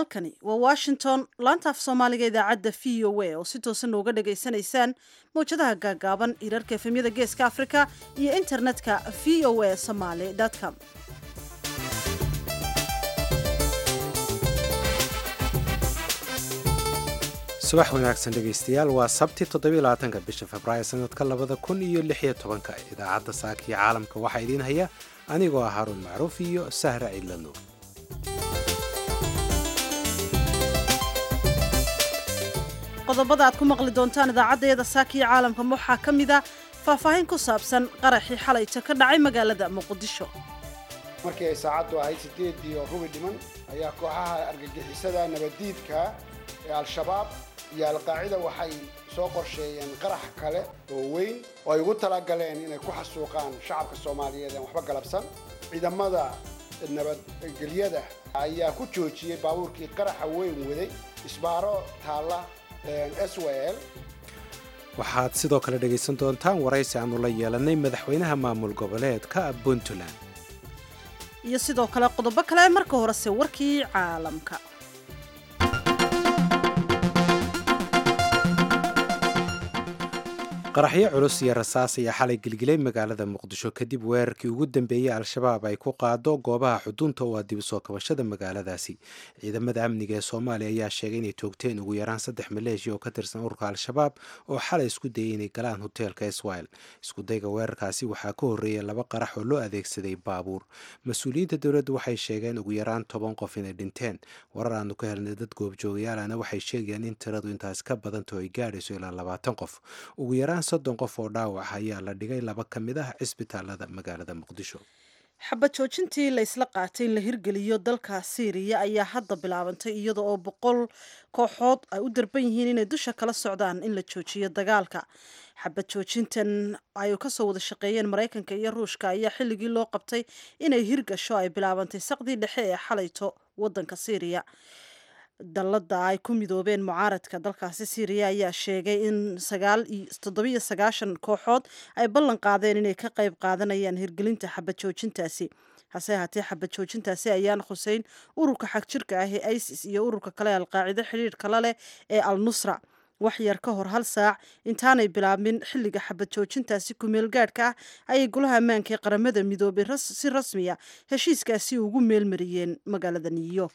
halkani waa washington laanta af soomaaliga idaacadda v o a oo si toosan nooga dhagaysanaysaan mawjadaha gaagaaban irarka efemyada geeska afrika iyo internetka v o a somaly com subax wanaagsan dhegaystayaal waa sabti toddobylabaatanka bisha februaayo sanadka labada kun iyo lixiyo tobanka idaacadda saakiyo caalamka waxaa idiin haya anigoo ah haruun macruuf iyo sahra ciidlanuur qodobada aad ku maqli doontaan idaacaddeeda saakiyo caalamka waxaa ka mid a faahfaahin ku saabsan qaraxii xalayta ka dhacay magaalada muqdisho markii ay saacaddu ahayd sideedii oo rubi dhiman ayaa kooxaha argagixisada nabaddiidka ee al-shabaab iyo al-qaacida waxay soo qorsheeyeen qarax kale oo weyn oo ay ugu talagaleen inay ku xasuuqaan shacabka soomaaliyeed aan waxba galabsan ciidamada nabadgelyada ayaa ku joojiyey baabuurkii qaraxa weyn waday isbaaro taalla s w l waxaad sidoo kale dhegaysan doontaan waraysi aanu la yeelanay madaxweynaha maamul goboleedka puntland iyo sidoo kale qodobo kale marka horese warkii caalamka qaraxyo culus iyo rasaas ayaa xalay gelgilay magaalada muqdisho kadib weerarkii ugu dambeeyey al-shabaab ay ku qaado goobaha xudunta oo ah dib soo kabashada magaaladaasi ciidamada amniga ee soomaaliya ayaa sheegay inay toogteen ugu yaraan saddex maleeshiya oo ka tirsan ururka al-shabaab oo xalay isku dayay inay galaan hoteelka iswail iskudayga weerarkaasi waxaa ka horreeyay laba qarax oo loo adeegsaday baabuur mas-uuliyiinta dowladda waxay sheegeen ugu yaraan toban qof inay dhinteen warar aanu ka helnay dad goobjoogayaalana waxay sheegayaan in tiradu intaas ka badanto ay gaadhayso ilaa labaatan qof ugu yaraan soddon qof oo dhaawac ayaa la dhigay laba ka mid ah cisbitaalada magaalada muqdisho xabad joojintii la ysla qaatay in la hirgeliyo dalka siiriya ayaa hadda bilaabantay iyada oo boqol kooxood ay u darban yihiin inay dusha kala socdaan in la joojiyo dagaalka xabad joojintan ay kasoo wada shaqeeyeen maraykanka iyo ruushka ayaa xilligii loo qabtay inay hirgasho ay bilaabantay saqdii dhexe ee xalayto wadanka siiriya dallada ay ku midoobeen mucaaradka dalkaasi syriya ayaa sheegay in toddobiyo sagaashan kooxood ay ballan qaadeen inay ka qayb qaadanayaan hirgelinta xabad joojintaasi hase ahaatee xabad joojintaasi ayaan khuseyn ururka xagjirka ah ee isis iyo ururka kale alqaacido xidhiir kala leh ee al nusra wax yar ka hor hal saac intaanay bilaabmin xilliga xabad joojintaasi kumeel gaadhka ah ayay golaha ammaanka ee qaramada midoobay si rasmiya heshiiskaasi ugu meelmariyeen magaalada new york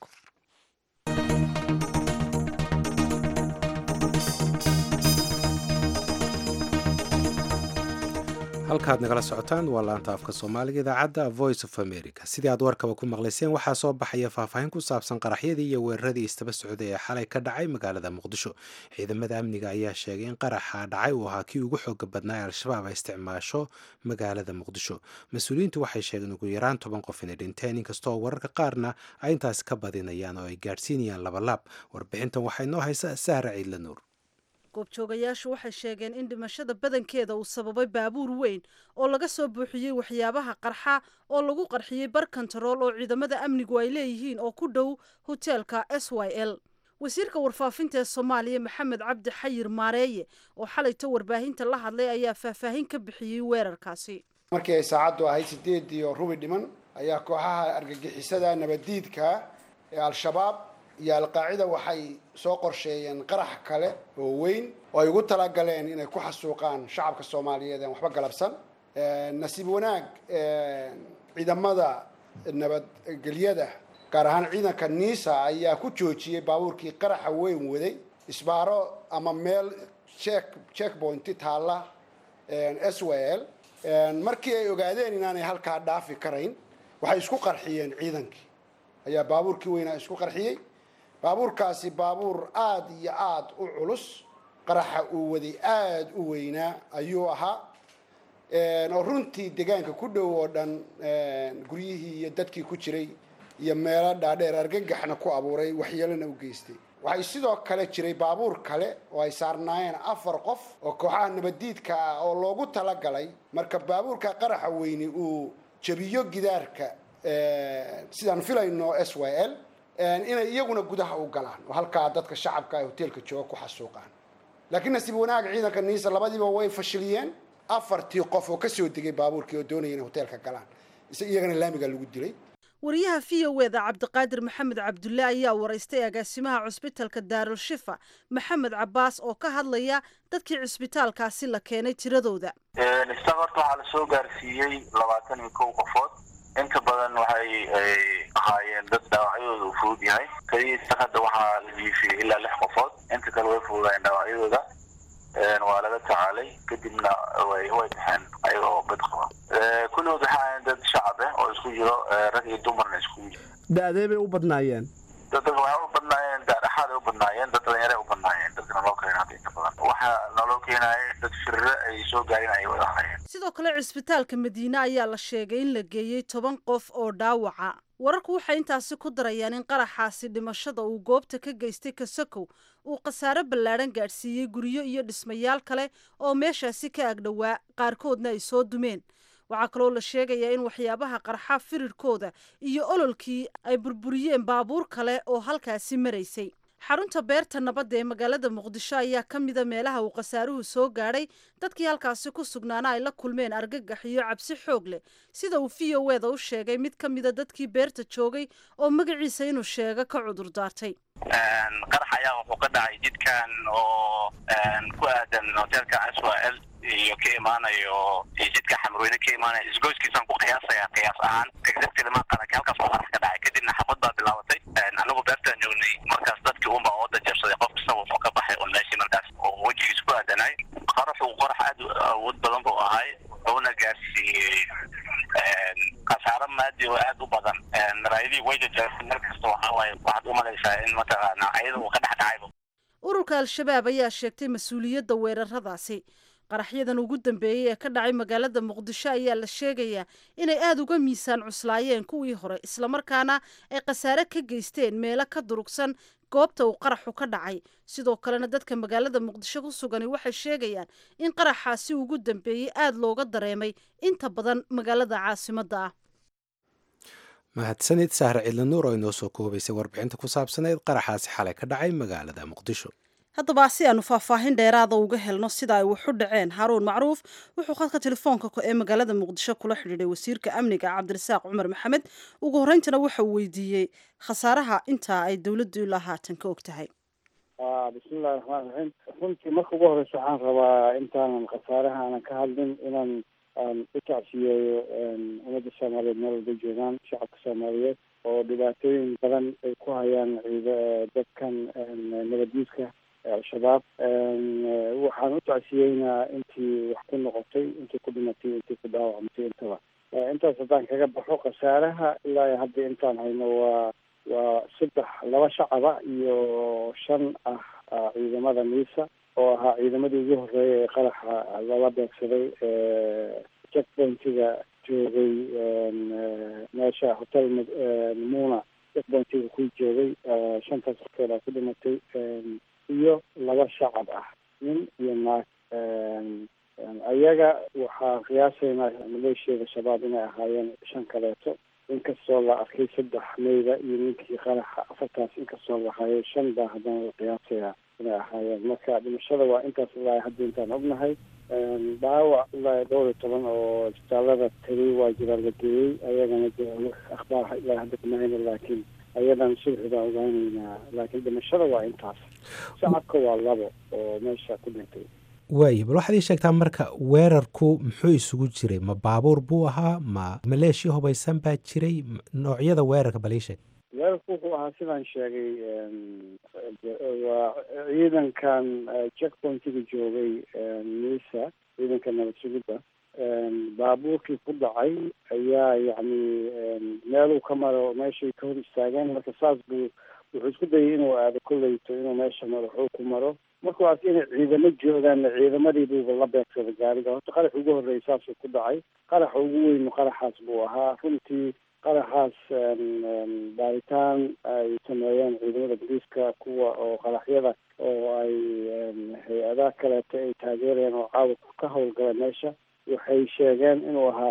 halkaad nagala socotaan waa laanta afka soomaaliga idaacadda voice of america sidii aad warkaba ku maqlayseen waxaa soo baxaya faahfaahin ku saabsan qaraxyadii iyo weeraradii istaba socday ee xalay ka dhacay magaalada muqdisho ciidamada amniga ayaa sheegay in qaraxa dhacay uu ahaa kii ugu xooga badnaa ee al-shabaab ay isticmaasho magaalada muqdisho mas-uuliyiintu waxay sheegeen ugu yaraan toban qof inay dhinteen inkastoo wararka qaarna ay intaasi ka badinayaan oo ay gaadhsiinayaan labalaab warbixintan waxay noo haysa sahra ciidla nuur goobjoogayaashu waxay sheegeen in dhimashada badankeeda uu sababay baabuur weyn oo laga soo buuxiyey waxyaabaha qarxa oo lagu qarxiyey bar kontarool oo ciidamada amnigu ay leeyihiin oo ku dhow hoteelka s y l wasiirka warfaafinta ee soomaaliya maxamed cabdi xayir maareeye oo xalayto warbaahinta la hadlay ayaa faahfaahin ka bixiyey weerarkaasi markii ay saacaddu ahayd sideedii oo rubi dhiman ayaa kooxaha argagixisada nabaddiidka ee al-shabaab iyo al-qaacida waxay soo qorsheeyeen qarax kale oo weyn oo ay ugu talagaleen inay ku xasuuqaan shacabka soomaaliyeed aan waxba galabsan nasiib wanaag ciidamada nabadgelyada gaar ahaan ciidanka niisa ayaa ku joojiyey baabuurkii qaraxa weyn waday isbaaro ama meel check checkpointi taalla s w l markii ay ogaadeen inaanay halkaa dhaafi karayn waxay isku qarxiyeen ciidankii ayaa baabuurkii weynaa isku qarxiyey baabuurkaasi baabuur aada iyo aada u culus qaraxa uu waday aada u weynaa ayuu ahaa oo runtii deegaanka ku dhow oo dhan guryihii iyo dadkii ku jiray iyo meelo dhaadheer argagaxna ku abuuray waxyeelona u geystay waxay sidoo kale jiray baabuur kale oo ay saarnaayeen afar qof oo kooxaha nabaddiidka ah oo loogu talagalay marka baabuurka qaraxa weyni uu jabiyo gidaarka sidaan filayno s y l inay iyaguna gudaha u galaan oo halkaa dadka shacabka ee hoteelka jooga ku xasuuqaan laakiin nasiib wanaag ciidanka niisa labadiiba way fashiliyeen afartii qof oo kasoo degay baabuurkii oo doonaya inay hoteelka galaan iyagana laamiga lagu dilay wariyaha v o eda cabdiqaadir maxamed cabdulle ayaa waraystay agaasimaha cusbitalka daarul shifa maxamed cabaas oo ka hadlaya dadkii cusbitaalkaasi la keenay tiradooda isag horta waxaa lasoo gaarsiiyey labaatan iyo kow qofood inta badan waxay ahaayeen dad dhaawacyadooda uu fudud yahay keliya isag hadda waxaa la jiifiyey ilaa lix qofood inta kale way fududaayeen dhaawacyadooda waa laga tacaalay kadibna way way baxeen ayaga oo bad qaba kulligood waxay ahaayeen dad shacab ah oo isku jiro rag iyo dumarna iskugu jiro da-dee bay u badnaayeen dad waxay u badnaayeen daadhaxaaday u badnaayeen dad dhallinyaray u badnaayeen dadka naloo keena hadda inta badan waxaa naloo keenaya dad firre ay soo gaarin ayay wada ahaayeen sidoo kale cisbitaalka madiine ayaa la sheegay in la geeyey toban qof oo dhaawaca wararku waxay intaasi ku darayaan in qaraxaasi dhimashada uu goobta ka geystay kasakow uu khasaare ballaadhan gaadhsiiyey guryo iyo dhismayaal kale oo meeshaasi ka agdhowaa qaarkoodna ay soo dumeen waxaa kaloo la sheegayaa in waxyaabaha qarxa firirkooda iyo ololkii ay burburiyeen baabuur kale oo halkaasi maraysay xarunta beerta nabadda ee magaalada muqdisho ayaa ka mida meelaha uu khasaaruhu soo gaadhay dadkii halkaasi ku sugnaana ay la kulmeen argagax iyo cabsi xoog leh sida uu v o eda u sheegay mid ka mida dadkii beerta joogay oo magaciisa inuu sheego ka cudur daartay qarax ayaa wuxuu ka dhacay jidkan oo ku aadan hoteelka swal iyo ka imaanayo jidka xamrweyne ka imaanayo isgoyskiisaan ku qiyaasaya qiyaas ahaan exactly ma qaran halkaas oo qarax ka dhacay kadibna xabad baa bilaabatay anagu beertaan joognay markaas dadkii unba ooda jabsaday qof kasta wuxuu ka baxay un meeshii markaas oo wejigiis ku aadanay qaraxu qarax aad awood badan buu ahay wuxuuna gaarsiiyey khasaaro maadi oo aad u badan maraayadii way jajaabtay mar kasta waxaa waaye waxaad u malaysaa in mataqaana ayada uu ka dhex dhacayba ururka al-shabaab ayaa sheegtay mas-uuliyadda weeraradaasi qaraxyadan ugu dambeeyey ee ka dhacay magaalada muqdisho ayaa la sheegayaa inay aada uga miisaan cuslaayeen kuwii hore islamarkaana ay khasaare ka geysteen meelo ka durugsan goobta uu qaraxu ka dhacay sidoo kalena dadka magaalada muqdisho ku sugani waxay sheegayaan in qaraxaasi ugu dambeeyey aada looga dareemay inta badan magaalada caasimadda ah mahadsanid sahre cidlanuur oo inoo soo koobaysay warbixinta ku saabsaneyd qaraxaasi xalay ka dhacay magaalada muqdisho haddaba si aanu faahfaahin dheeraada uga helno sida ay waxu dhaceen haruun macruuf wuxuu khadka telefoonka ee magaalada muqdisho kula xidhiidhay wasiirka amniga cabdirasaaq cumar maxamed ugu horeyntana waxa uu weydiiyey khasaaraha intaa ay dowladdu ilaa haatan ka og tahay bismillahi raxmaan raxiim runtii marka ugu horeysa waxaan rabaa intaanan khasaaraha aanan ka hadlin inaan aan u tacsiyeeyo ummadda soomaaliyeed meel walba joogaan shacabka soomaaliyeed oo dhibaatooyin badan ay ku hayaan ciid dadkan nabaddiidka al-shabaab waxaan u tacsiyeynaa intii wax ku noqotay intii ku dhimatay intii ku dhaawacmatay intaba intaas haddaan kaga baxo khasaaraha ilaa hadda intaan hayno waa waa saddex laba shacaba iyo shan ah ciidamada miisa oo ahaa ciidamadii ugu horeeya ee qaraxa lala beegsaday checkpointiga joogay meesha hotel muna checkpointiga ku joogay shantaas horkeedaa ku dhimatay iyo laba shacab ah nin iyo naag ayaga waxaa qiyaasaynaa maleeshiyada shabaab inay ahaayeen shan kaleeto inkastoo la arkay saddex meyda iyo ninkii qaraxa afartaas inkastoo la hayo shan baa haddana la qiyaasayaa inay ahaayeen marka dhimashada waa intaas ilaa hadda intaan ognahay dhaawac ilaa dhowr iyo toban oo isbitaalada tegay waa jiraa la geeyey ayagana de akhbaar ilaa hadda kuma hayno laakiin ayadan subxi baan ogaaneynaa laakiin dhimashada waa intaas shacabka waa labo oo meesha ku dhintay waaye bal waxaad ii sheegtaa marka weerarku muxuu isugu jiray ma baabuur buu ahaa ma maleeshiya hubaysan baa jiray noocyada weerarka bal ii sheeg weerarku wuxuu ahaa sidaan sheegay waa ciidankan checkpointiga joogay misa ciidanka nabad sugidda baabuurkii ku dhacay ayaa yacni meeluu ka maro meeshay ka hor istaageen marka saas buu wuxuu isku dayay inuu aado kolleyto inuu meesha madaxuu ku maro markuwaas inay ciidamo joogaanna ciidamadii buuba la beegsada gaariga horta qarax ugu horreeyay saasuu ku dhacay qaraxa ugu weynu qaraxaas buu ahaa runtii qaraxaas baaritaan ay sameeyeen ciidamada boliiska kuwa oo qaraxyada oo ay hay-adaha kaleeto ay taageereen oo caawa ka howlgala meesha waxay sheegeen inuu ahaa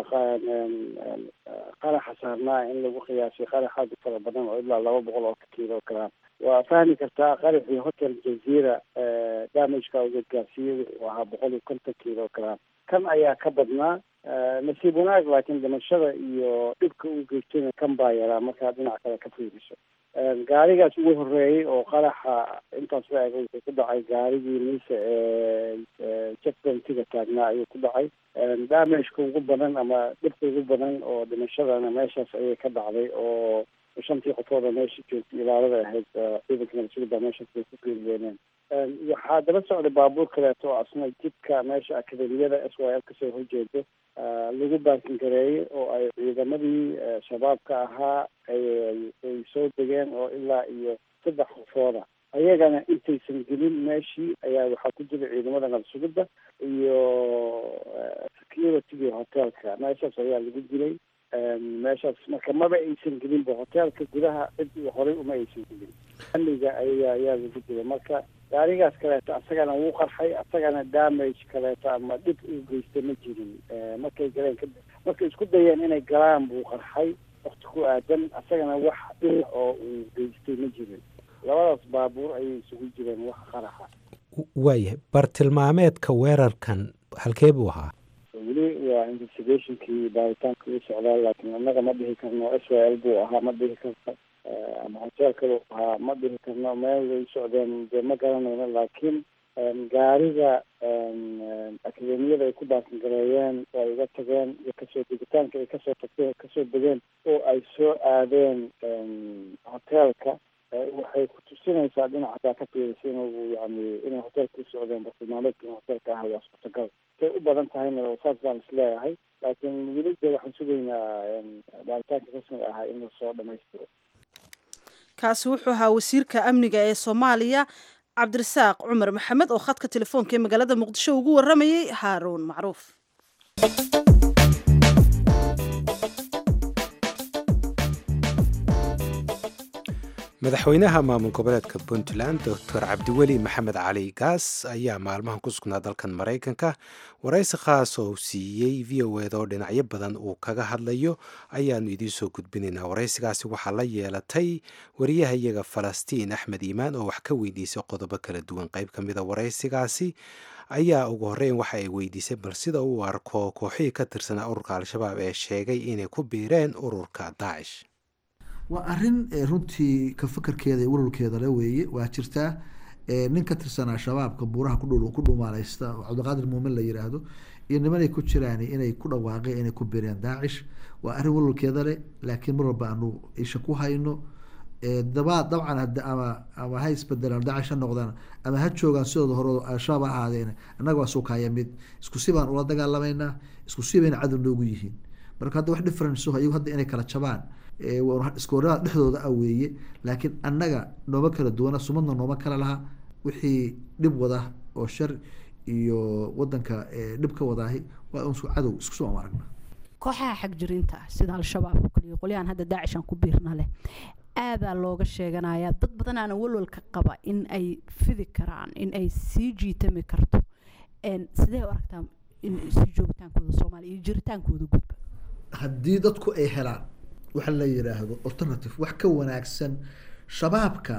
qaraxa saarnaa in lagu qiyaasay qarax aad u fara badan oo ilaa laba boqol oo kiilo gram waa fahmi kartaa qaraxii hotel jazeera damageka uu gaarsiiyey wuxuu ahaa boqol iyo konton kilogram kan ayaa ka badnaa nasiib wanaag laakiin dhimashada iyo dhibka uu geystayna kan baa yaraa markaad dhinac kale ka fiiriso gaarigaas ugu horeeyey oo qaraxa intaas la eg wuxuu ku dhacay gaarigii niisa ee checkpointiga taagnaa ayuu ku dhacay damageka ugu badan ama dhibka ugu badan oo dhimashadana meeshaas ayay ka dhacday oo shantii qofooda meesha joogtay ilaalada ahayd ciidanka nabadsuguda meeshaas bay ku geeriyooneen waxaa daba socday baabuur kaleeto oo asna jidka meesha akademiyada s y l kasoo horjeedo lagu baakin gareeyey oo ay ciidamadii shabaabka ahaa ay soo degeen oo ilaa iyo saddex qofooda ayagana intaysan gelin meeshii ayaa waxaa ku jira ciidamada nabasugidda iyo security hotelka meeshaas ayaa lagu dilay meeshaas marka maba aysan gelinba hotelka gudaha cid horey uma aysan gelin amniga ayaa ayaa lagu dilay marka gaarigaas kaleeto asagana wuu qarxay asagana damage kaleeto ama dhib uu geystay ma jirin markay galeen kadib markay isku dayeen inay galaan buu qarxay wakti ku aadan asagana wax dhib oo uu geystay ma jirin labadaas baabuur ayay isugu jireen wax qaraxa waayahay bartilmaameedka weerarkan halkee buu ahaa weli waa investigationkii baaritaanka uu socdaa laakiin annaga ma dhihi karno s y l buu ahaa ma dhihi karno ama hotel kalu ahaa ma dhihi karno meel way socdeen dee ma garanayno laakiin gaariga akademiyada ay ku baakin gareeyeen oo ay uga tageen iyo kasoo degitaanka ay kasoo tagteen kasoo degeen oo ay soo aadeen hotelka waxay ku tusinaysaa dhinac hataa ka fiirisa inuu yani inay hotelka u socdeen bartilmaameedka in hotelka ah waa suurtagal say u badan tahayna saas baan isleeyahay laakiin weli de waxaan sugaynaa baaritaanka rasmiga ahaa in lasoo dhamaystiro kaasi wuxuu ahaa wasiirka amniga ee soomaaliya cabdirasaaq cumar maxamed oo khadka telefoonka ee magaalada muqdisho ugu waramayey haaruun macruuf madaxweynaha maamul goboleedka puntland doctor cabdiweli maxamed cali gaas ayaa maalmahan ku sugnaa dalkan maraykanka waraysi khaas oo uu siiyey v o eda oo dhinacyo badan uu kaga hadlayo ayaanu idiin soo gudbinaynaa waraysigaasi waxaa la yeelatay wariyahayaga falastiin axmed iimaan oo wax ka weydiisay qodobo kala duwan qayb ka mida waraysigaasi ayaa ugu horreyn waxa ay weydiisay bal sida uu arko kooxihii ka tirsanaa ururka al-shabaab ee sheegay inay ku biireen ururka daacish waa arin runtii ka fakarkeeda iyo walwalkeeda le weeye waa jirtaa nin ka tirsanaa shabaabka buuraha ku dhumaaleysta oo cabdiqaadir muumin la yiraahdo iyo nimanay ku jiraan inay ku dhawaaqeen inay ku bireen daacish waa arrin walwalkeeda leh laakiin mar walba aanu isha ku hayno daba dabcan ama ama ha isbedelaan daacish ha noqdaan ama ha joogaan sidooda hore al-shabaab ha ahaadeen annaga waa suukaya mid isku si baan ula dagaalameynaa isku si bayna cadow noogu yihiin marka hadda wax difference ayagu hadda inay kala jabaan iskoorada dhexdooda ah weeye laakiin annaga nooma kala duwana sumadna nooma kala laha wixii dhib wada oo shar iyo wadanka dhib ka wadaahi waa unsu cadow isku soo aragna kooxaha xagjirinta ah sida al-shabaab oo kaliya qolyahan hadda daacishan ku biirna leh aadaa looga sheeganayaa dad badanaana walwalka qaba in ay fidi karaan in ay sii jiitami karto sidee u aragtaa in sii joogitaankooda soomaaliya iyo jiritaankooda gudba haddii dadku ay helaan waxa la yiraahdo alternative wax ka wanaagsan shabaabka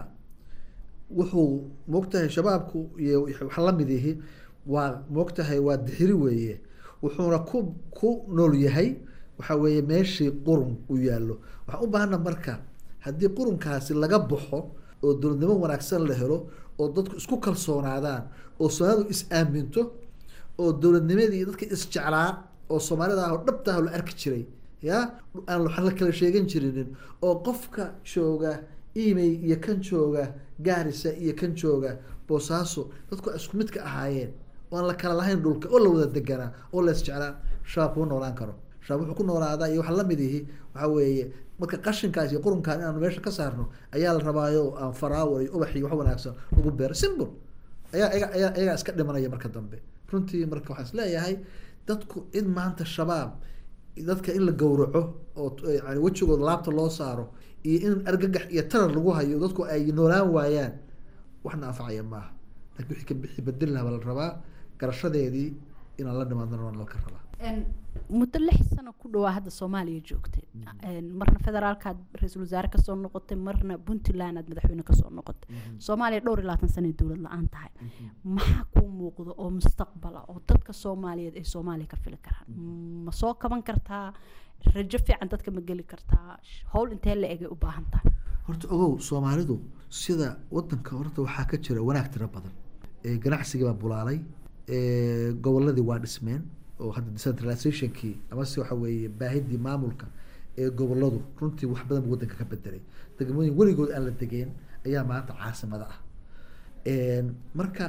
wuxuu moogtahay shabaabku iyo waxa lamid yihi waa moogtahay waa dixiri weeye wuxuuna ku ku nool yahay waxa weeye meeshii qurun u yaallo waxaan u baahana marka haddii qurunkaasi laga baxo oo dowladnimo wanaagsan la helo oo dadku isku kalsoonaadaan oo soomaalidu is aaminto oo dowladnimadii dadka isjeclaa oo soomaalida ah oo dhabta ah la arki jiray ya aan waxaan la kala sheegan jirinin oo qofka jooga imey iyo kan jooga gaarisa iyo kan jooga boosaaso dadku isku mid ka ahaayeen oo aan la kala lahayn dhulka oo la wada deganaa oo la isjeclaa shabaab kuma noolaan karo shabaab wuxuu ku noolaadaa iyo waxa lamid ihi waxa weeye marka qashinkaas iyo qurunkaan inaanu meesha ka saarno ayaa la rabaayo aan faraawar iyo ubax iyo wax wanaagsan lagu beero simple ayaa ayaa ayaa ayagaa iska dhimanaya marka dambe runtii marka waxaan isleeyahay dadku in maanta shabaab dadka in la gowraco oo yani wejigooda laabta loo saaro iyo in argagax iyo tarar lagu hayo dadku ay noolaan waayaan waxna anfacaya maaha lakin wixii ka bixi bedel laha baa la rabaa garashadeedii inaan la nimaadna waa laka rabaa muddo lix sano ku dhawaa hadda soomaaliya joogtay marna federaalkaad ra-iisul wasaare kasoo noqotay marna puntland aad madaxweyne kasoo noqotay soomaaliya dhowr iyo labaatan sana dowlad la-aan tahay maxaa kuu muuqda oo mustaqbala oo dadka soomaaliyeed ay soomaaliya ka fili karaan ma soo kaban kartaa rajo fiican dadka ma geli kartaa howl intee la egay u baahan tahay horta ogow soomaalidu sida wadanka horta waxaa ka jira wanaag tiro badan ganacsigii baa bulaalay goboladii waa dhismeen oo hadda decentralizationkii amase waxa weeye baahidii maamulka ee goboladu runtii wax badan buu wadanka ka bedelay degmooyin weligood aan la degeen ayaa maanta caasimada ah marka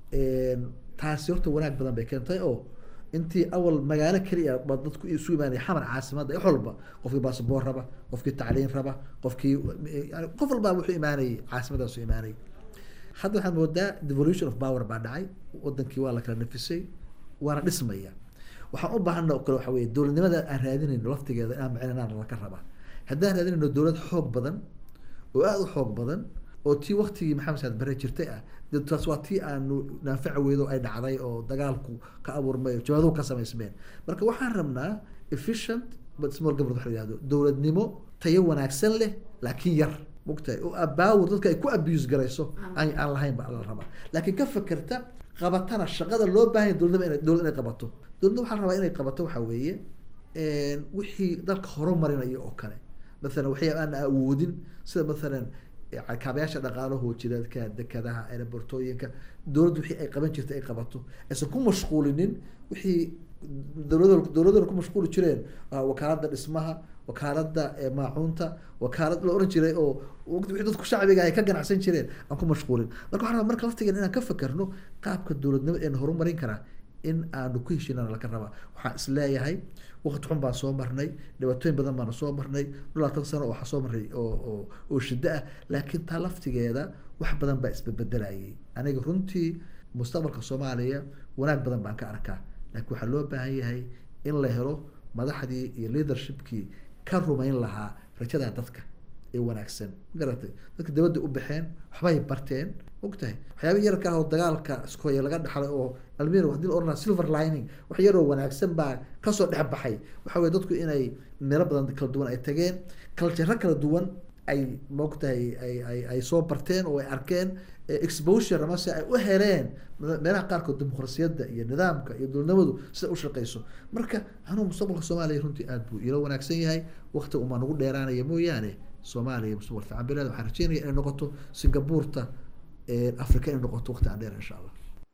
taasi horta wanaag badan bay keentay oo intii awal magaalo keliya ba dadku isu imaanaya xamar caasimada wax walba qofkii basaboor raba qofkii tacliin raba qofkii qof walbaa wuxuu imaanayay caasimadaasu imaanayay hadda waxaad moodaa devolution of power baa dhacay wadankii waa la kala nafisay waana dhismaya waxaan u baahana oo kale waxa weye dowladnimada aan raadinayno laftigeeda inaan macinanaan laka rabaa haddaan raadinayno dowlad xoog badan oo aada u xoog badan oo tii waktigii maxamed saad bare jirtay ah de taas waa tii aanu naafaca weydo ay dhacday oo dagaalku ka abuurmay jabaaduhu ka samaysmeen marka waxaan rabnaa efficient but small government waxa la yihahdo dowladnimo tayo wanaagsan leh laakiin yar mogtahay oo abaawur dadka ay ku abuse garayso aan aan lahayn ba la rabaa laakiin ka fekerta qabatana shaqada loo baahan yahay dowladnimo inay dowlad inay qabato dowladda waxaa la rabaa inay qabato waxaa weeye wixii dalka horumarinayo oo kale mathalan waxyaaba aan awoodin sida mathalan kaabayaasha dhaqaalaho jireedka dekadaha aerobortooyinka dowladdu wixii ay qaban jirtay ay qabato aysan ku mashquulinin wixii dowlad dowladana ku mashquuli jireen wakaaladda dhismaha wakaaladda maacuunta wakaalad la oran jiray oo wixii dadku shacbiga ay ka ganacsan jireen aan ku mashquulin marka waxaan rabaa marka laftigeena inaan ka fekerno qaabka dowladnimo een horumarin karaa in aanu ku heshinana laka rabaa waxaan isleeyahay waqti xun baan soo marnay dhibaatooyin badan baana soo marnay dhulaatan sano oo waxaa soo marnay oo oo oo shiddo ah laakiin taa laftigeeda wax badan baa isbedbedelayay aniga runtii mustaqbalka soomaaliya wanaag badan baan ka arkaa laakiin waxaa loo baahan yahay in la helo madaxdii iyo leadershipkii ka rumayn lahaa rajada dadka ee wanaagsan magaratay dadka dibadda u baxeen waxbay barteen ogtahay waxyaaba yarka ah oo dagaalka iskoya laga dhaxlay oo almir hadii la oranaa silver lining wax yaroo wanaagsan baa kasoo dhex baxay waxa weye dadku inay meelo badan kala duwan ay tageen culture kala duwan ay moogtahay ay ay ay soo barteen oo ay arkeen exposure amase ay u heleen meelaha qaarkood dimuqrasiyadda iyo nidaamka iyo dowladnimadu sida u shaqeyso marka anuu mustaqbalka soomaaliya runtii aada buu ilo wanaagsan yahay waqti umaa nagu dheeraanaya mooyaane soomaaliya mustaqbal fiican bilaad waxaan rajeynaya inay noqoto singabuurta africa inay noqoto waqti aan dheer insha allah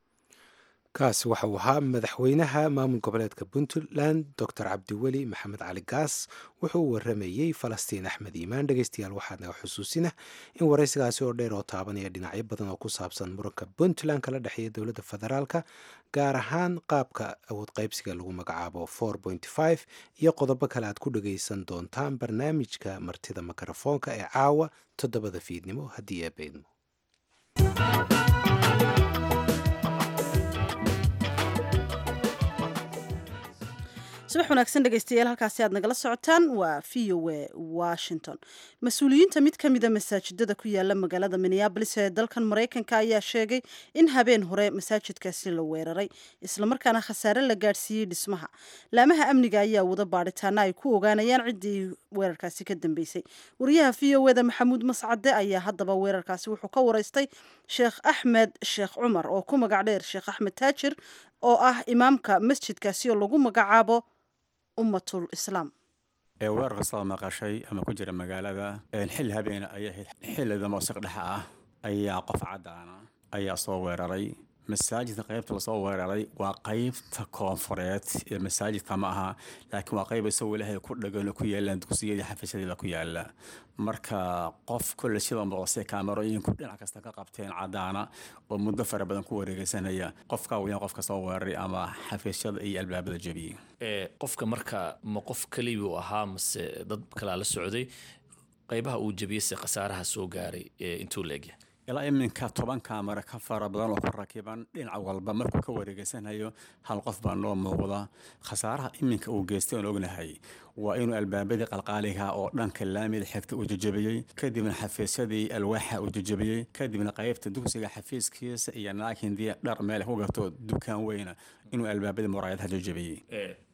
kaasi waxa uu ahaa madaxweynaha maamul goboleedka puntland docor cabdiweli maxamed cali gaas wuxuu u waramayey falastiin axmed iimaan dhegeystayaal waxaa naga xusuusina in waraysigaasi oo dheer oo taabanaya dhinacyo badan oo ku saabsan muranka puntland kala dhexeeya dowladda federaalka gaar ahaan qaabka awood qaybsiga lagu magacaabo iyo qodobo kale aad ku dhageysan doontaan barnaamijka martida mikrofoonka ee caawa toddobada fiidnimo haddii eebeydmo subax wanaagsan dhegeystayaal halkaasi aad nagala socotaan waa v o a washington mas-uuliyiinta mid ka mida masaajidada ku yaala magaalada minneabolis ee dalkan maraykanka ayaa sheegay in habeen hore masaajidkaasi la weeraray islamarkaana khasaare la gaadhsiiyey dhismaha laamaha amniga ayaa wada baadhitaana ay ku ogaanayaan ciddii weerarkaasi ka dambeysay wariyaha v o eda maxamuud mascade ayaa haddaba weerarkaasi wuxuu ka wareystay sheekh axmed sheekh cumar oo ku magac dheer sheekh axmed taajir oo ah imaamka masjidkaasi oo lagu magacaabo ummatul islaam weerar kastoo maqashay ama ku jira magaalada xilli habeena ayay ahayd xillida moosiq dhexa ah ayaa qof caddaana ayaa soo weeraray masaajidka qaybta lasoo weeraray waa qaybta koonfureed ee masaajidka ma aha laakiin waa qayb isagoo ilaahay ku dhagan oo ku yaalaan dugsiyadii xafiisyadii ku yaala marka qof kolle sida muuqse kaamarooyinku dhinac kasta ka qabteen cadaana oo muddo fara badan ku wareegeysanaya qofka weyan qofka soo weeraray ama xafiisyada iyo albaabada jebiyey qofka marka ma qof keliya uu ahaa mase dad kalaa la socday qaybaha uu jebiyey se khasaaraha soo gaaray intuu leegyahay ilaa iminka toban kaamara ka fara badan oo ku rakiban dhinac walba markuu ka wareegeysanayo hal qof baa noo muuqda khasaaraha iminka uu geystay oon ognahay waa inuu albaabadii qalqaaliga oo dhanka laamida xigta uu jejebiyey kadibna xafiisyadii alwaaxa uu jejebiyey kadibna qaybta dugsiga xafiiskiisa iyo naakindii dhar meel ku gato dukaan weyna inuu albaabadii muraayadaha jejebiyey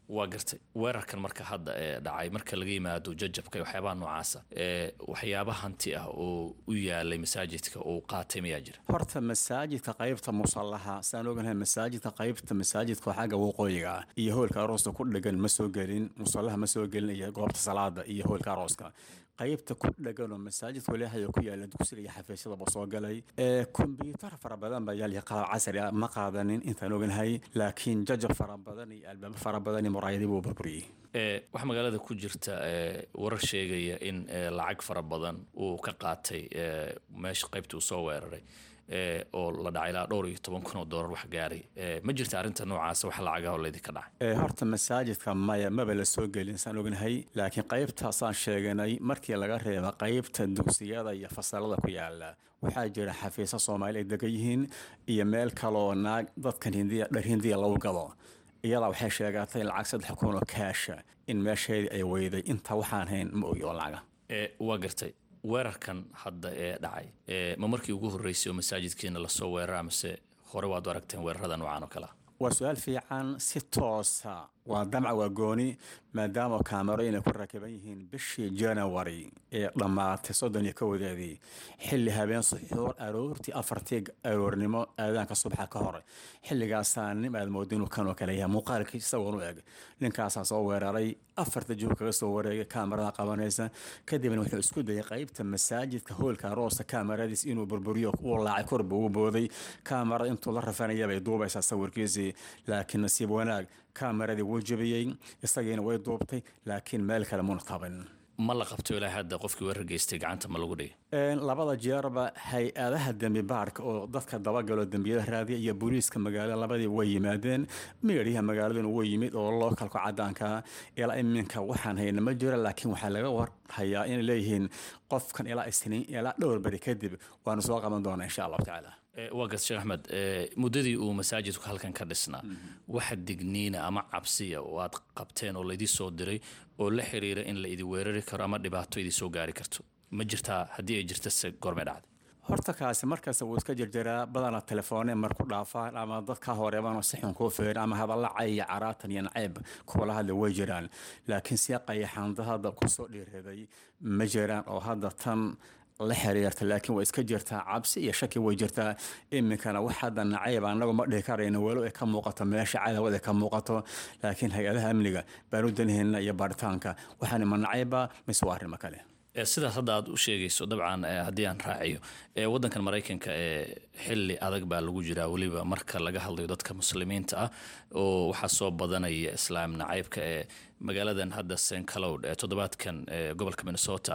waa gartay weerarkan marka hadda ee dhacay marka laga yimaado jajabka iyo waxyaabaha noocaasa ee waxyaaba hanti ah oo u yaalay masaajidka uu qaatay mayaa jira horta masaajidka qaybta musallaha saan oganahay masaajidka qaybta masaajidka xagga waqooyiga ah iyo hoolka arooska ku dhegan ma soo gelin musallaha ma soo gelin iyo goobta salaada iyo hoolka arooska qaybta ku dhegan oo masaajidka walaahay ku yaala dugsiga iyo xafiisyadaba soo galay ee kombyuutar fara badan baa yaal iyo qalab casri ah ma qaadanin intaan oganahay laakiin jajab fara badan iyo albaabo fara badan iyo muraayadii buu burburiyey ee waxaa magaalada ku jirta ee warar sheegaya in ee lacag fara badan uu ka qaatay ee meesha qaybta uu soo weeraray ee oo la dhacay ilaa dhowr iyo toban kun oo doolar wax gaaray ee ma jirta arrinta noocaasa wax lacagaha oo laydinka dhacay ee horta masaajidka maya maba la soo gelin saan ognahay laakiin qaybtaasaan sheeganay markii laga reeba qaybta dugsiyada iyo fasalada ku yaala waxaa jira xafiisyo soomaali ay degan yihiin iyo meel kaloo naag dadkan hindiya dhar hindiya lagu gado iyadaa waxay sheegatay lacag saddex kun oo kaasha in meesheedii ay weyday inta waxaan hayn ma ogi oo lacaga ee waa gartay weerarkan hadda ee dhacay ee ma markii ugu horreysay oo masaajidkiina lasoo weerara amase hore waad u aragteen weerarada noocan oo kale ah waa su-aal fiican si toosa waa damca waa gooni maadaama kaamarooyin ay ku rakiban yihiin bishii janawari ee dhammaatay soddon iyo kowadeedii xilli habeen suxuur aroortii afartii aroornimo aadaanka subaxa ka hor xilligaasaa nin aad mooda inuu kanoo kale yahay muuqaalkii isagoon u eg ninkaasaa soo weeraray afarta juug kaga soo wareegay kaamarada qabanaysa kadibna wuxuu isku dayay qaybta masaajidka hoolka aroosa kaamaradiis inuu burburiyo uu laacay korba ugu booday kaamarada intuu la rafanaya bay duubaysaa sawirkiisii laakiin nasiib wanaag kamaradii wuu jebiyey isagiina way duubtay laakiin meel kale muna taban ma la qabto ilaa hadda qofkii weerar geystay gacanta ma lagu dhigay labada jeerba hay-adaha dembi baarka oo dadka dabagalo dembiyada raadiya iyo booliiska magaalada labadii way yimaadeen meedhiyaha magaaladuna way yimid oo lookalka cadaanka ilaa iminka waxaan hayna ma jiro laakiin waxaa laga warhayaa inay leeyihiin qofkan ilaa isniin ilaa dhowr beri kadib waanu soo qaban doonaa insha allahu tacaala waa gas sheekh axmed muddadii uu masaajidku halkan ka dhisnaa waxa digniina ama cabsiya oo aad qabteen oo laydii soo diray oo la xiriira in la idi weerari karo ama dhibaato idii soo gaari karto ma jirtaa haddii ay jirta se goormay dhacday horta kaasi markasta wuu iska jirjiraa badana telefoone marku dhaafaan ama dad ka horeebano si xun kuu feerin ama hadalla cay iyo caraatan iyo nacayb kuwala hadla way jiraan laakiin si qayaxaanda hadda kusoo dhiiraday ma jiraan oo hadda tan la xiriirta laakiin way iska jirtaa cabsi iyo shaki way jirtaa iminkana wax hadda nacayb anagu ma dhihi karayno walow ay ka muuqato meesha cadawad ay ka muuqato laakiin hay-adaha amniga baan u danahayna iyo baaritaanka waxaan ma nacayba mise waa arrimo kale sidaas hadda aad u sheegayso dabcan haddii aan raaciyo wadankan maraykanka ee xili adag baa lagu jiraa weliba marka laga hadlayo dadka muslimiinta ah oo waxaa soo badanaya islaam nacaybka ee magaaladan hadda st cloud ee toddobaadkan gobolka minnesota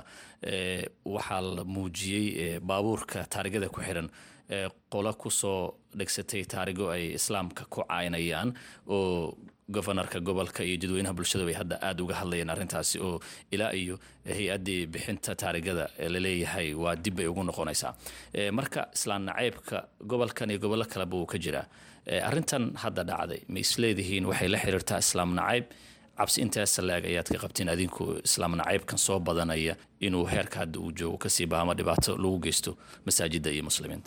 waxaa la muujiyey baabuurka taarigada ku xiran qolo kusoo dhegsatay taarigo ay islaamka ku caynayaan oo gofanarka gobolka iyo dadweynaha bulshada bay hadda aada uga hadlayeen arrintaasi oo ilaa iyo hay-addii bixinta taarigada laleeyahay waa dib bay ugu noqonaysaa marka islaan nacaybka gobolkan iyo gobollo kaleba uu ka jiraa arrintan hadda dhacday ma isleedihiin waxay la xiriirtaa islaam nacayb cabsi intaasa laag ayaad ka qabteen adinku islaam nacaybkan soo badanaya inuu heerka hadda uu joogo kasii baama dhibaato lagu geysto masaajidda iyo muslimiinta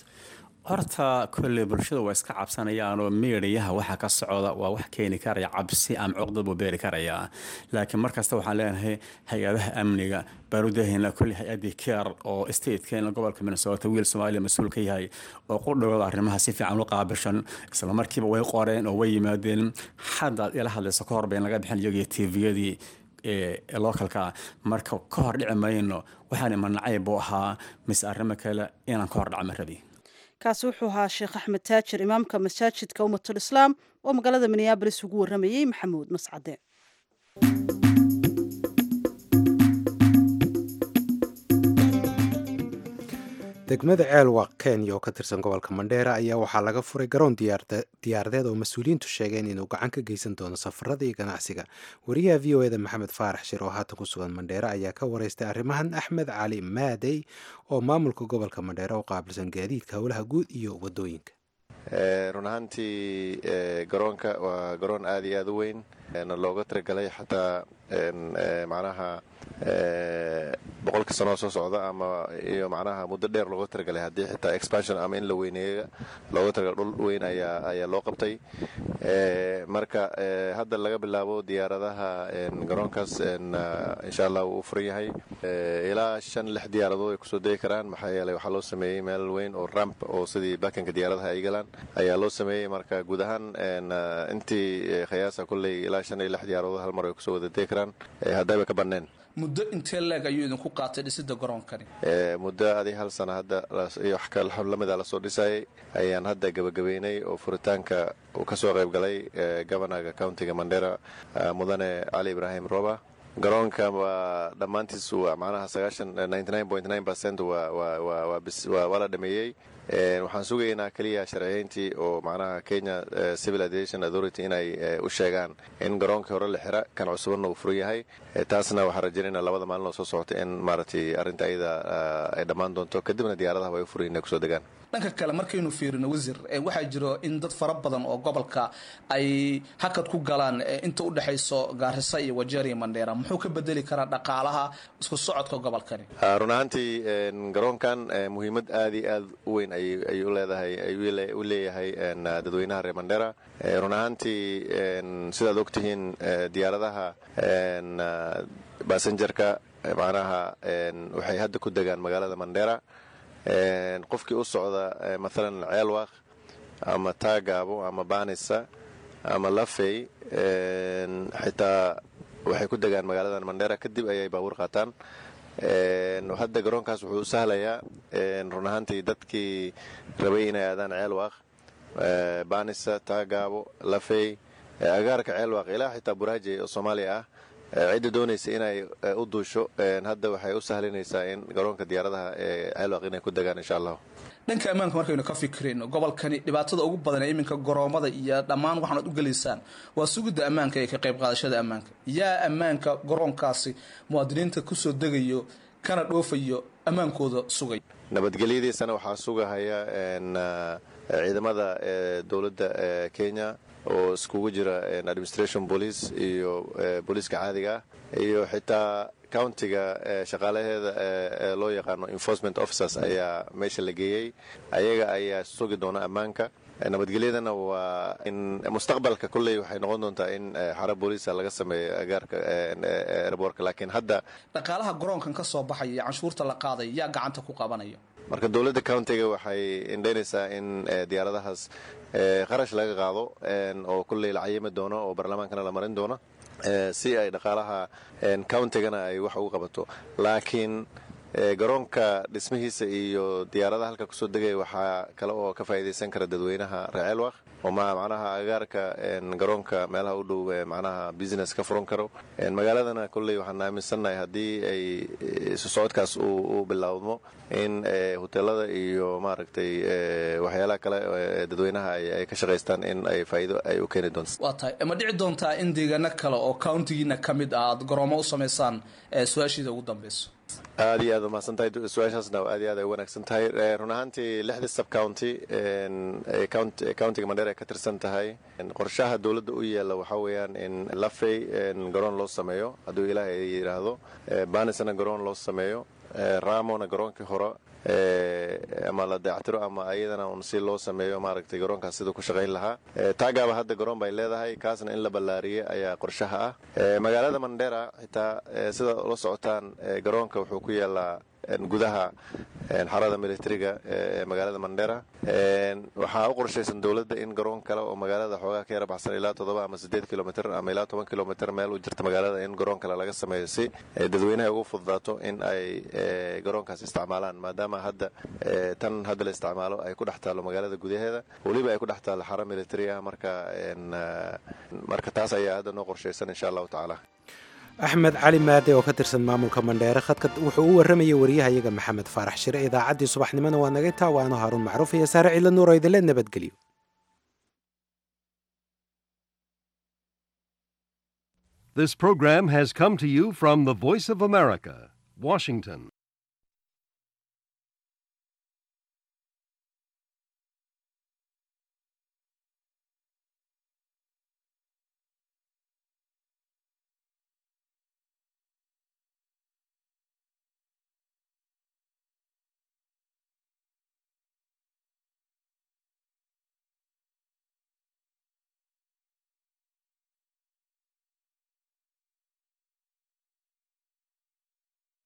horta kolley bulshada waa iska cabsanayaanoo miidiyaha waxa ka socda waa wax keeni karaya cabsi ama cuqdad buu beeri karayaa laakiin markasta waxaan leenahay hay-adaha amniga baanu dahayna kolley hay-addii keer oo statekeena gobolka minnesota wiil soomaaliya mas-uul ka yahay oo qudhowda arrimaha si fiican u qaabishan isla markiiba way qoreen oo way yimaadeen haddaad ila hadlayso ka hor bayn laga bixin iyagii tviyadii localka marka ka hor dhici mayno waxaan ima nacayb buu ahaa mise arrimo kale inaan ka hor dhacma rabi kaasi wuxuu ahaa sheekh axmed taajir imaamka masaajidka ummatul islaam oo magaalada minneabolis ugu waramayey maxamuud mascade degmada ceelwaq kenya oo ka tirsan gobolka mandheera ayaa waxaa laga furay garoon diyaaradeed oo mas-uuliyiintu sheegeen inuu gacan ka geysan doono safarada iyo ganacsiga wariyaha v o eda maxamed faarax shir oo haatan ku sugan mandheera ayaa ka wareystay arrimahan axmed cali maadey oo maamulka gobolka mandheera u qaabilsan gaadiidka howlaha guud iyo wadooyinka run ahaantii garoonka waa garoon aada iyo aada u weyn looga talagalay xataa macnaha boqolka sanoo soo socda ama iyo macnaha muddo dheer looga talagalay haddii xitaa expansion ama in la weyneeyo looga talagalay dhul weyn ayaa ayaa loo qabtay marka hadda laga bilaabo diyaaradaha garoonkaas insha allah wuu furan yahay ilaa shan lix diyaaradood ay kusoo degi karaan maxaa yeelay waxaa loo sameeyey meel weyn oo ramp oo sidii bakanka diyaaradaha ay galaan ayaa loo sameeyey marka guud ahaan intii khiyaasa kulley ilaa shan iyo lix diyaaradood hal mar ay kusoo wada degi karaan haddayba ka banneen muddo intee leeg ayuu idinku qaatay dhisida garoonkani muddo adi hal sana hadda iyo wax lamida lasoo dhisayay ayaan hadda gebagabeynay oo furitaanka uu ka soo qayb galay governaga countiga mandera mudane cali ibraahim roba garoonka waa dhammaantiis waa macnaha sagaashan ninety nine point nine percent waa waa waa waa bis waa waa la dhameeyey waxaan sugaynaa keliya sharciyeyntii oo macnaha kenya civil aviation authority inay u sheegaan in garoonkii hore la xira kan cusubanna uu furan yahay taasna waxaan rajaynayna labada maalin oo soo socota in maaragtay arrinta ayada ay dhammaan doonto kadibna diyaaradaha way u furan inay kusoo degaan dhanka kale markaynu fiirino wasiir waxaa jiro in dad fara badan oo gobolka ay hakad ku galaan inta u dhexayso gaarisa iyo wajeer iyo mandheera muxuu ka bedeli karaa dhaqaalaha isku socodka gobolkani run ahaantii garoonkan muhiimad aad iyo aad u weyn ay u leedahay ay u leeyahay dadweynaha reer mandheera run ahaantii sidaad ogtihiin diyaaradaha basenjarka macnaha waxay hadda ku degaan magaalada mandheera qofkii u socda maalan ceelwaq ama taagaabo ama baanisa ama lafey xitaa waxay ku degaan magaaladan mandheera kadib ayay baabuur qaataan hadda garoonkaas wuxuu u sahlayaa run ahaantii dadkii rabay inay aadaan ceelwaq baanisa taagaabo lafey agaarka ceelwaq ilaa xitaa buraaje oo soomaaliya ah cidda doonaysa inay u duusho hadda waxay u sahlinaysaa in garoonka diyaaradaha ee ceelwaq inay ku degaan insha allahu dhanka ammaanka markaynu ka fikirayno gobolkani dhibaatada ugu badan ee iminka goroommada iyo dhammaan waxaanaad u gelaysaan waa sugidda ammaanka iyo ka qayb qaadashada ammaanka yaa ammaanka garoonkaasi muwaadiniinta kusoo degayo kana dhoofayo ammaankooda sugay nabadgelyadiisana waxaa sugahaya ciidamada dowladda kenya oo iskugu jira administration police iyo booliiska caadiga ah iyo xitaa countiga shaqaalaheeda ee loo yaqaano enforcement officers ayaa meesha la geeyey ayaga ayaa sugi doona ammaanka nabadgelyadana waa in mustaqbalka kolley waxay noqon doontaa in xara booliisa laga sameeyo agaarka airbortka laakiin hadda dhaqaalaha garoonkan ka soo baxaya canshuurta la qaaday yaa gacanta ku qabanaya marka dowladda countiga waxay indhaynaysaa in diyaaradahaas qarash laga qaado oo kolley la cayimi doono oo baarlamaankana la marin doono si ay dhaqaalaha countigana ay wax ugu qabato laakiin garoonka dhismihiisa iyo diyaaradaha halka kusoo degaya waxaa kale oo ka faa'iidaysan kara dadweynaha reeceelwaq oo macnaha agaarka garoonka meelaha u dhow macnaha business ka furan karo magaaladana kolley waxaan aaminsannahay haddii ay isu socodkaas uu bilaawmo in hoteelada iyo maaragtay waxyaalaha kale dadweynaha ay ka shaqaystaan in ay faa'iido ay u keeni doonto waa tahay ma dhici doontaa in deegaano kale oo countigiina ka mid ah aad garoomo u samaysaan su-aashiida ugu dambeyso aad iyo aad umahadsan tahay su-aashaasna aad iyo aad ay u wanaagsan tahay run ahaantii lixdii sub county countiga mandheer ay ka tirsan tahay qorshaha dowladda u yeela waxaa weeyaan in lafey garoon loo sameeyo hadduu ilaahay yidhaahdo banisna garoon loo sameeyo ramona garoonkii hore ama la dayactiro ama ayadana un si loo sameeyo maaragtay garoonkaas siduu ku shaqayn lahaa taagaaba hadda garoon bay leedahay kaasna in la ballaariyey ayaa qorshaha ah magaalada mandheera xitaa sida la socotaan garoonka wuxuu ku yaalaa gudaha xarada militariga ee magaalada mandheera waxaa u qorshaysan dowladda in garoon kale oo magaalada xoogaa ka yara baxsan ilaa toddoba ama siddeed kilomitr ama ilaa toban kilomitr meel u jirta magaalada in garoon kale laga sameeyo si dadweynaha ugu fududaato in ay garoonkaas isticmaalaan maadaama hadda tan hadda la isticmaalo ay ku dhex taallo magaalada gudaheeda weliba ay ku dhex taallo xaro militari ah marka marka taas ayaa hadda noo qorshaysan insha allahu tacaala axmed cali maade oo ka tirsan maamulka mandheere khadka wuxuu u warramayay wariyahayaga maxamed faarax shire idaacaddii subaxnimona waa naga intaa waano haaruun macruuf iyo saare cidla nuur oo idinle nabadgelyo This program has come to you from the Voice of America, Washington.